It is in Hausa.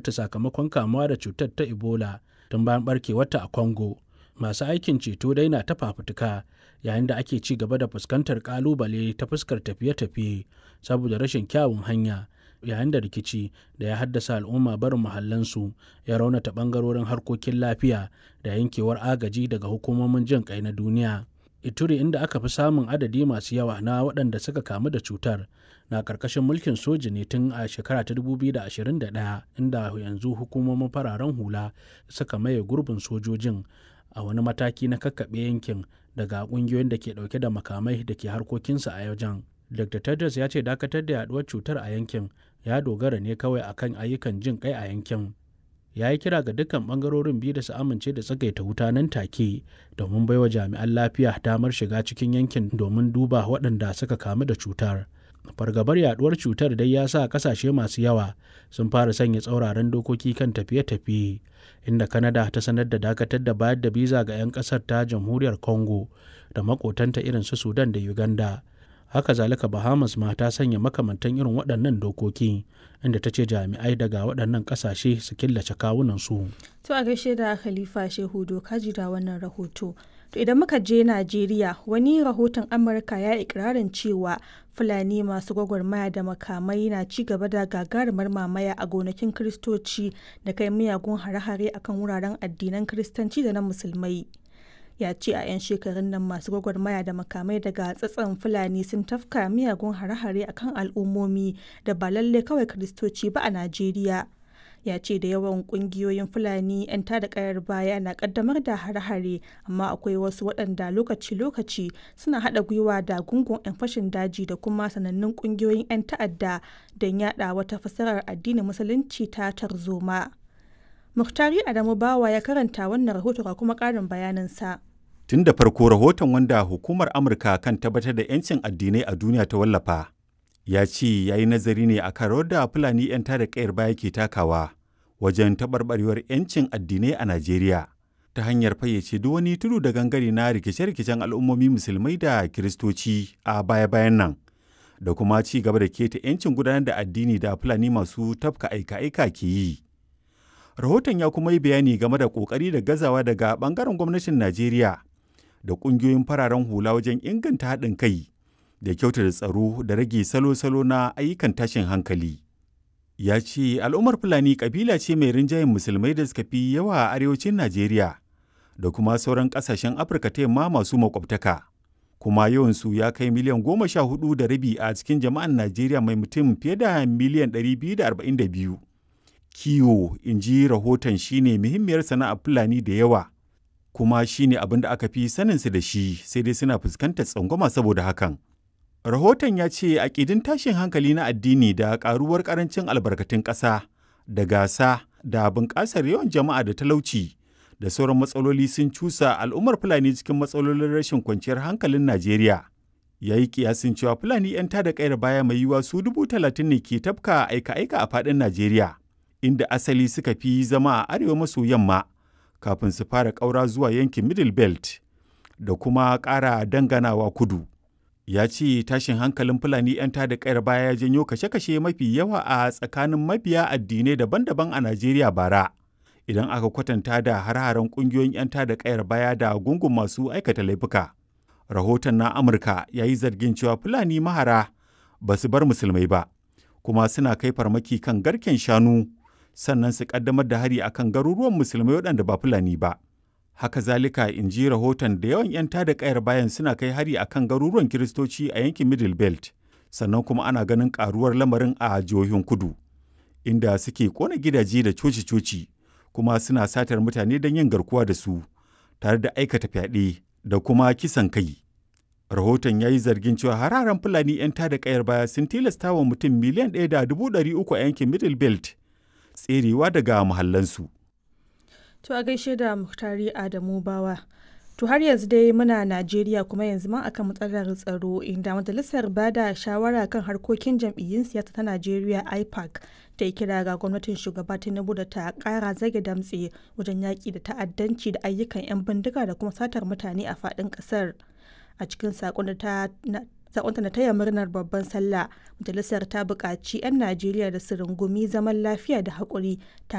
mutu sakamakon kamuwa da cutar ta ebola tun bayan barkewarta a congo masu aikin ceto dai na ta fafutuka yayin da ake ci gaba da fuskantar kalubale ta fuskar tafiye-tafiye saboda rashin kyawun hanya yayin da rikici da ya haddasa al'umma barin muhallansu ya raunata bangarorin harkokin lafiya da yankewar agaji daga hukumomin jin kai na duniya ituri inda aka fi samun adadi masu yawa na waɗanda suka kamu da cutar na ƙarƙashin mulkin soji ne tun a shekara ta 2021 inda yanzu hukumomin fararen hula suka maye gurbin sojojin a wani mataki na kakkaɓe yankin daga ƙungiyoyin da ke ɗauke da makamai da ke harkokinsu a wajen. Dr. Tedros ya ce dakatar da yaduwar cutar a yankin ya dogara ne kawai akan ayyukan jin kai a yankin. Ya yi kira ga dukkan bangarorin biyu da su amince da tsagaita wuta nan take domin baiwa jami'an lafiya damar shiga cikin yankin domin duba waɗanda suka kamu da cutar. Fargabar yaduwar cutar dai ya sa kasashe masu yawa sun fara sanya tsauraran dokoki kan tafiye-tafiye inda Canada ta sanar da dakatar da bayar da biza ga 'yan ƙasar ta jamhuriyar Congo da makotanta irin su Sudan da Uganda. haka zalika bahamas ma ta sanya makamantan irin waɗannan dokoki inda ta ce jami'ai daga waɗannan ƙasashe su killace kawunansu. to a gaishe da khalifa shehu doka da wannan rahoto to idan muka je najeriya wani rahoton amurka ya ikirarin cewa fulani masu gwagwarmaya da makamai na ci gaba da gagarumar mamaya a gonakin kiristoci da kai miyagun hare-hare akan wuraren addinan kiristanci da na musulmai ya ce a 'yan shekarun nan masu gwagwarmaya da makamai daga tsatson fulani sun tafka miyagun hare-hare a kan al'ummomi da ba lalle kawai kiristoci ba a najeriya ya ce da yawan kungiyoyin fulani 'yan tada kayar baya na kaddamar da hare-hare amma akwai wasu waɗanda lokaci-lokaci suna haɗa gwiwa da gungun 'yan fashin daji da kuma sanannun kungiyoyin 'yan ta'adda don yaɗa wata fasarar addinin musulunci ta tarzoma Muktari Adamu Bawa ya karanta wannan rahoto ga kuma ƙarin bayaninsa. Tun da farko rahoton wanda hukumar Amurka kan tabbatar da 'yancin addinai a duniya ta wallafa, ya ce ya yi nazari ne a kan rawar da Fulani 'yan tada ƙayar baya ke takawa wajen taɓarɓarewar 'yancin addinai a Najeriya ta hanyar fayyace duk wani tudu da gangare na rikice-rikicen al'ummomi musulmai da kiristoci a baya-bayan nan da kuma ci gaba da keta 'yancin gudanar da addini da Fulani masu tafka aika-aika ke yi. rahoton ya kuma yi bayani game da kokari da gazawa daga bangaren gwamnatin najeriya da kungiyoyin fararen hula wajen inganta haɗin kai da kyautata tsaro da rage salo-salo na ayyukan tashin hankali ya ce al'ummar fulani kabila ce mai rinjayen musulmai da suka fi yawa a arewacin najeriya da kuma sauran ƙasashen afirka ta yamma masu makwabtaka kuma yawansu ya kai miliyan goma sha hudu da rabi a cikin jama'an najeriya mai mutum fiye da miliyan ɗari biyu da arba'in da biyu kiwo in ji rahoton shine muhimmiyar sana'ar fulani da yawa kuma shine abin da aka fi saninsu da shi sai dai suna fuskantar tsangwama saboda hakan rahoton ya ce aƙidin tashin hankali na addini da ƙaruwar ƙarancin albarkatun ƙasa da gasa da bunƙasar yawan jama'a da talauci da sauran matsaloli sun cusa al'ummar fulani cikin matsalolin rashin kwanciyar hankalin najeriya ya yi kiyasin cewa fulani 'yan tada kayar baya mai yiwuwa su dubu talatin ne ke tafka aika-aika a faɗin najeriya inda asali suka fi zama a arewa maso yamma kafin su fara ƙaura zuwa yankin middle belt da kuma ƙara danganawa kudu ya ce tashin hankalin fulani 'yan tada kayar baya ya janyo kashe-kashe mafi yawa a tsakanin mabiya addinai daban-daban a najeriya bara idan aka kwatanta da har-haren ƙungiyoyin 'yan tada kayar baya da gungun masu aikata laifuka rahoton na amurka ya yi zargin cewa fulani mahara ba su bar musulmai ba kuma suna kai farmaki kan garken shanu sannan su kaddamar da hari akan garuruwan musulmai waɗanda ba fulani ba haka zalika in ji rahoton da yawan 'yan tada kayar bayan suna kai hari akan garuruwan kiristoci a yankin middle belt sannan kuma ana ganin karuwar lamarin a jihohin kudu inda suke kona gidaje da coci-coci kuma suna satar mutane don yin garkuwa da su tare da aikata fyaɗe da kuma kisan kai. Rahoton ya yi zargin cewa hararen Fulani 'yan tada kayar baya sun tilasta wa mutum miliyan ɗaya da dubu ɗari uku a yankin Middle Belt tserewa daga muhallansu. To a gaishe da Muhtari Adamu Bawa. To har yanzu dai muna Najeriya kuma yanzu ma akan matsalar tsaro inda majalisar bada shawara kan harkokin jam'iyyun siyasa ta Najeriya IPAC ta yi kira ga gwamnatin shugaba Tinubu da ta kara zage damtse wajen yaƙi da ta'addanci da ayyukan 'yan bindiga da kuma satar mutane a faɗin ƙasar. A cikin saƙon da ta sakonta na taya murnar babban sallah majalisar ta buƙaci 'yan najeriya da su rungumi zaman lafiya da haƙuri